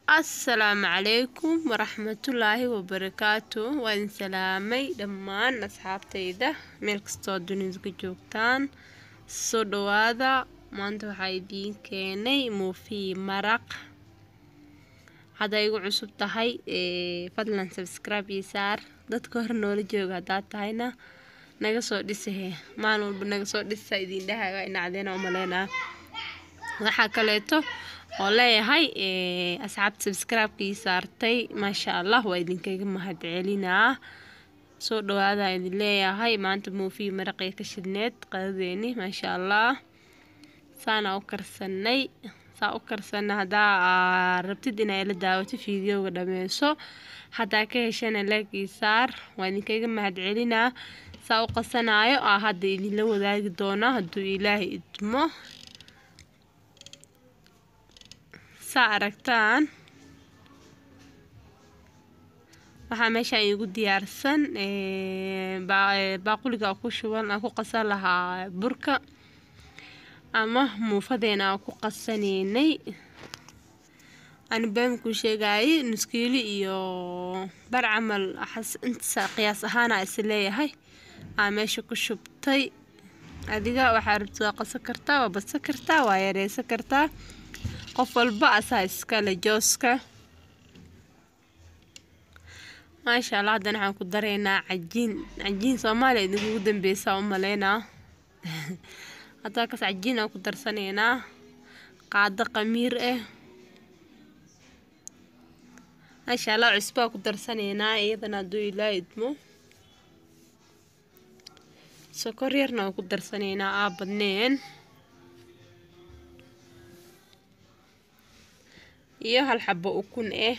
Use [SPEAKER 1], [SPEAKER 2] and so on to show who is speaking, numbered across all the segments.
[SPEAKER 1] asalaamu calaykum waraxmatullaahi wabarakaatu waan salaamay dhammaan asxaabtayda meel kastoo dunida ka joogtaan soo dhawaada maanta waxaa idiin keenay muufii maraq hadday igu cusub tahay fadlan sabscribe iyo saar dadka hore noola jooga haddaad tahayna naga soo dhisahe maalin walba naga soo dhisa idiin dhahaga inacdeena umaleynaa waxaa kaleeto oo leeyahay asxaabta sabscribe-ka ii saartay maasha allah waa idinkaga mahad celinaa soo dhawaada idin leeyahay maanta muufii maraqii ka shidneed qadadeeni maasha allah saana u karsanay saa u karsana haddaa rabtid inay la daawato fiideoga dhameyso haddaa ka heshana laagii saar waa idinkaga mahad celinaa saa u qasanaayo aa hadda idinla wadaagi doona hadduu ilaahay idmo saa aragtaan waxaa meeshaan iigu diyaarsan baaquliga ku shuban aan ku qasan lahaa burka ama muufadeena aan ku qasaneynay anibaamkuu sheegayay nuskiili iyo bar camal inta qiyaas ahaana is leeyahay aa meesha ku shubtay adiga waxaa rabta waa qasan kartaa waa badsan kartaa waa yareysan kartaa qof walba asaa iskale jooska maasha allah haddana waxaan ku dareynaa cajiin cajiin soomaaliya idinkugu dambeysaa u maleynaa haddaa kas cajiin aan ku darsanaynaa qaado qamiir ah maasha allah cusbaa ku darsanaynaa iyadana hadduu ilaa idmo sokor yarna waan ku darsanaynaa aa badneen iyo hal xabo ukun ah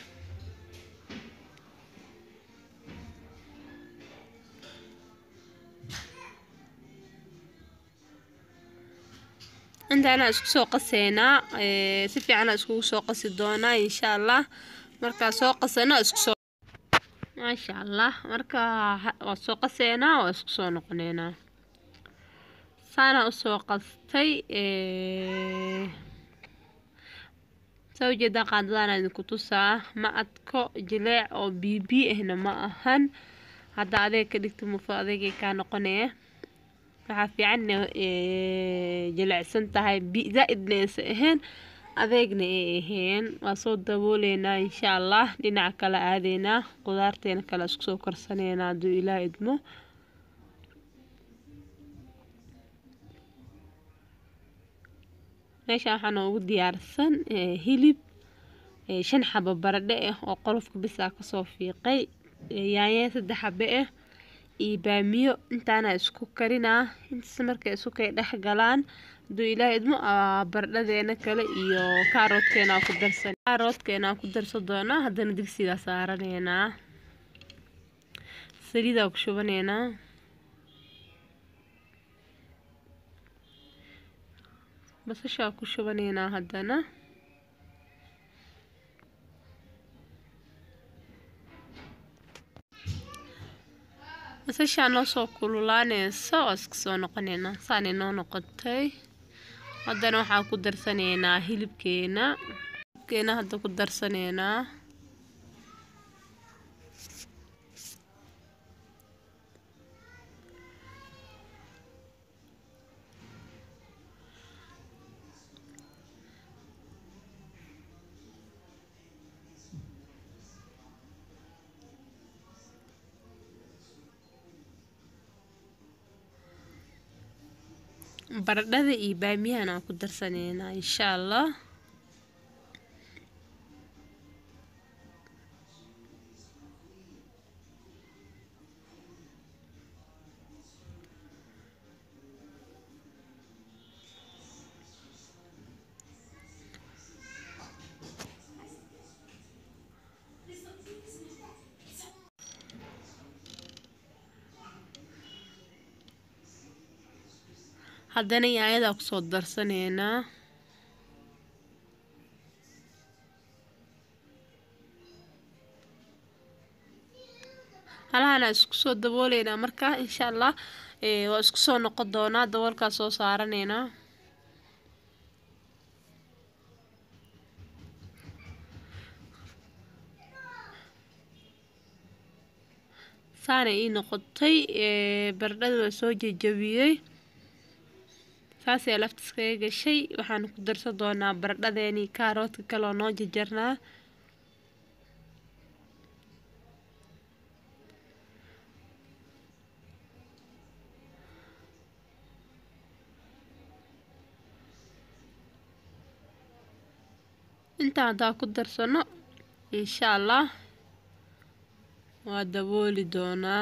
[SPEAKER 1] intaana isku soo qaseynaa si fiicana iskugu soo qasi doonaa insha allah markaa soo qasano isku soo maasha allah markaa waa soo qaseynaa waa isku soo noqoneynaa saana usoo qastay saa ujeedaa qaadadaana idinku tusaa ma adko jileec oo bibi ahna ma ahan hadda adeeg ka dhigta mufo adeegay kaa noqonaya waxaa fiican jilecsan tahay zaa-idna aysa ahayn adeegna ay ahayn waa soo dabooleynaa insha allah dhinaca kale aadeynaa qudaarteena kale isku soo karsaneynaa hadduu ilaah idmo meeshaan waxaa noogu diyaarsan hilib shan xabo baradhe ah oo qolofka bisaa kasoo fiiqay yaanye saddex xabe ah iyo baamiyo intaana isku karinaa intaas markay isku kay dhex galaan hadduu ilaah idmo baradhadeena kale iyo kaaroodkeena ku darsan kaaroodkeena ku darsan doonaa haddana digsigaa saaraneynaa saliidaa ku shubaneynaa basashaa ku shubaneynaa haddana basashaa noo soo kululaaneysa oo iska soo noqoneynaa saanay noo noqotay haddana waxaa ku darsaneynaa hilibkeena hilibkeena hadda ku darsaneynaa baradhada iyo baamiyahan aan ku darsaneynaa insha allah haddana yaanyadaa kusoo darsaneynaa halahana isku soo dabooleynaa markaa insha allah waa isku soo noqon doonaa daboolkaa soo saaraneynaa saana ii noqotay baradhada waa soo jejabiyey saasee lafta iskaga gashay waxaan ku darsan doonaa baradhadeeni kaaroodka kaleoo noo jajarnaa intaan haddaa ku darsano insha allah waa dabooli doonaa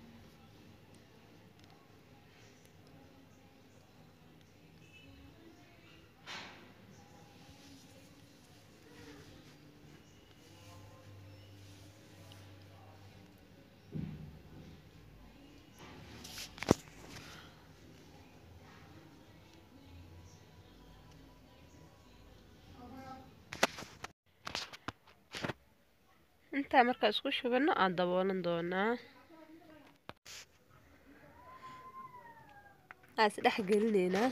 [SPEAKER 1] intaa markaa isku shubano aan daboolan doonaa aa is dhex gelineynaa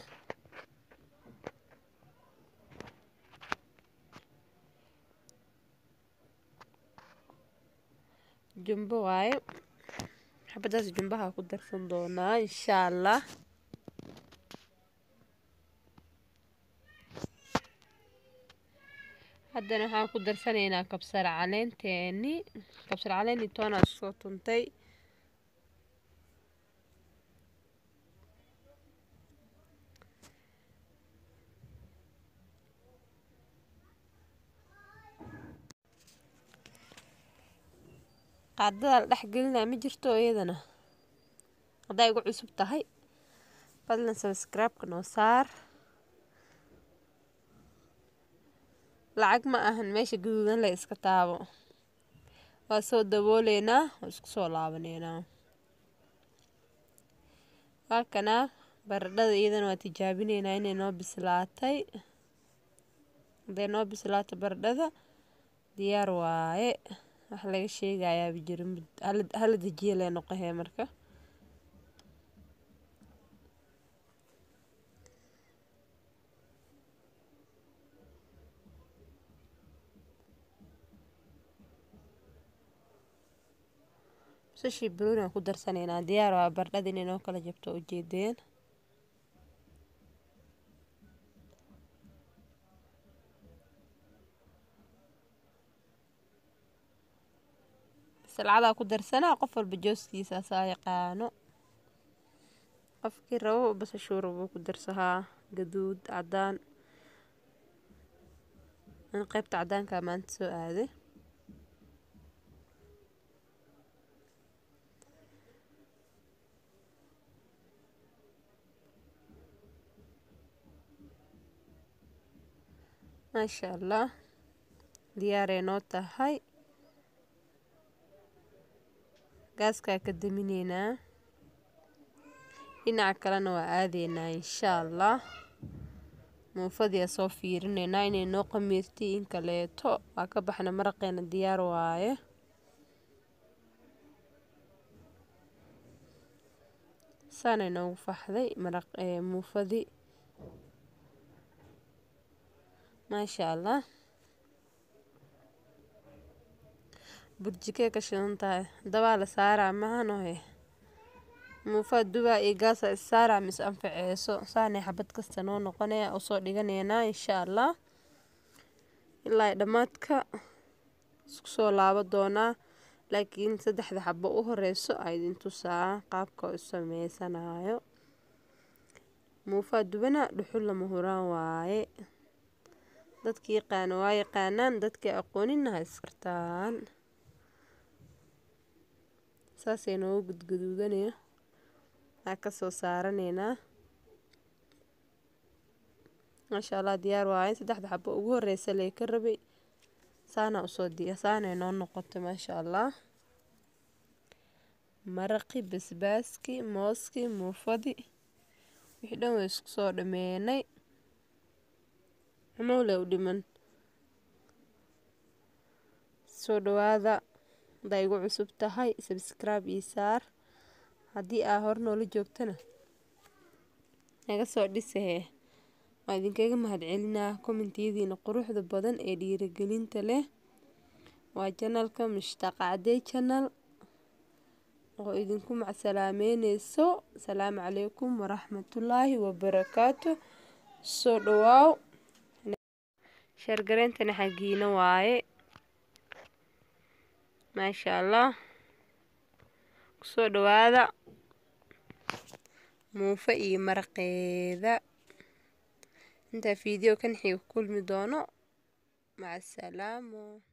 [SPEAKER 1] jumbo waaye xabadaas jumbaha ku darsan doonaa insha allah haddana waxaan ku darsanaynaa kabsar caleenteeni kabsar caleen iyo toonaa soo tuntay qaadada la dhex gelinaa ma jirto iyadana hadday igu cusub tahay fadlan sabscribe-ka noo saar lacag ma ahan meesha gaduudan la iska taabo waa soo dabooleynaa waa isku soo laabaneynaa halkanaa baradhada iyadana waa tijaabineynaa inay noo bislaatay hadday noo bislaato baradhada diyaar waaye wax laga sheegayaaba jiro hala dejiya lee noqohee marka basashii barooni aan ku darsanaynaa diyaar waa baradhada inay noo kala jabto ujeedeen salcadaa ku darsanaa qof walba jooskiisa asaa yaqaano qofkii rabo basashuu rabo ku darsahaa gaduud cadaan in qeybta cadaankaa maanta soo aaday maasha allah diyaaray noo tahay gaaskaa ka daminaynaa dhinaca kalena waa aadeynaa insha allah muufadiia soo fiirinaynaa inay noo qamiirtay in kaleeto waa ka baxna maraqeena diyaar waaye saanay noogu faxday maraq muufadii maasha allah burjikee ka shidan tahay dabaa la saaraa mahanohe muufaa dubaa iyo gaasa issaaraa mis anfaceeso saanay xabad kasta noo noqonaya usoo dhiganeynaa insha allah ilaa dhammaadka isku soo laabo doonaa laakiin saddexda xabo u horeyso a idin tusaa qaabka u sameysanayo muufaa dubana dhuxul lama huraan waaye dadkii yaqaana waa yaqaanaan dadkii aqoonina ha iskartaan saasay noogu gudguduudanaya aa kasoo saaraneynaa maasha allah diyaar waaye saddexda xabo ugu horeysa lee ka rabay saana usoo diya saanay noo noqotay maasha allah maraqi basbaaskii mooskii muufadii wixii dhan way isku soo dhameynay xumowle u dhiman soo dhawaada hadday igu cusub tahay sabscribe io saar haddii aa hor noola joogtana naga soo dhisahee waa idinkaga mahadcelinaa kommentiyadiina quruxda badan ee dhiirigelinta leh waa janalka mushtaaq cadey janal oo idinku macsalaameyneyso asalaamu calaykum waraxmatullaahi wabarakaatu soo dhawaaw sheergareyntana xagiina waaye maasha allah kusoo dhawaada muufa iyo maraqeeda intaa fiideo kan xiga ku kulmi doono maca asalaamo